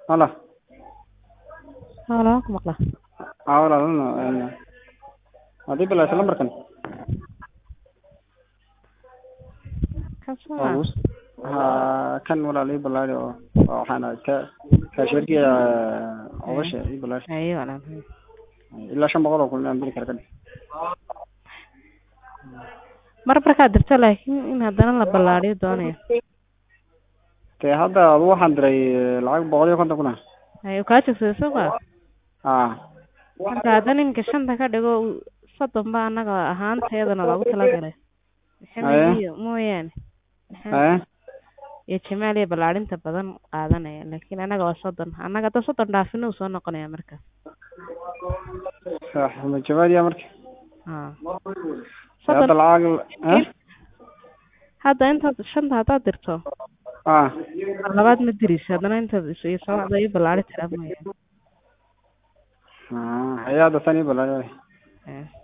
Hala. Haa waan ku maqlaa. Haa walaal een hadii bilaashay lambarkan. Kan soo Waa ah. lagu haa kan walaal ii bilaari oo oo waxaan ahay ka kaashirkiya ogasha ii bilaari Haye walaal. ilaa shan boqol oo kun aan diri kara kadib. Mar markaad dirto laakiin in haddana la ballaariyo doonayo. Dee hadda adu waxaan diray lacag boqol iyo konton kun ah. Haye kaa jogsaday soo ma? Haa. Marka haddana iminka shanta ka dhigo soddon baa annaga ahaantayadana loogu talagalay. Haye. Maxamed iyo mooyaane. Maxamed Haye. iyo Jamaal iyo ballaarinta badan qaadanaya laakiin annaga waa soddon. Annaga hadda soddon dhaafin uu soo noqonaya marka. Sax ma jawaadiya marka. Haa. Dee hadda Soddon lacag eh hadda intaad shanta haddaad dirto haa mar labaad ma diraysa haddana intaad is iyo socda iyo ballaari tiraa mooyaane. haa haye hadda tan ii bilaari. Haye.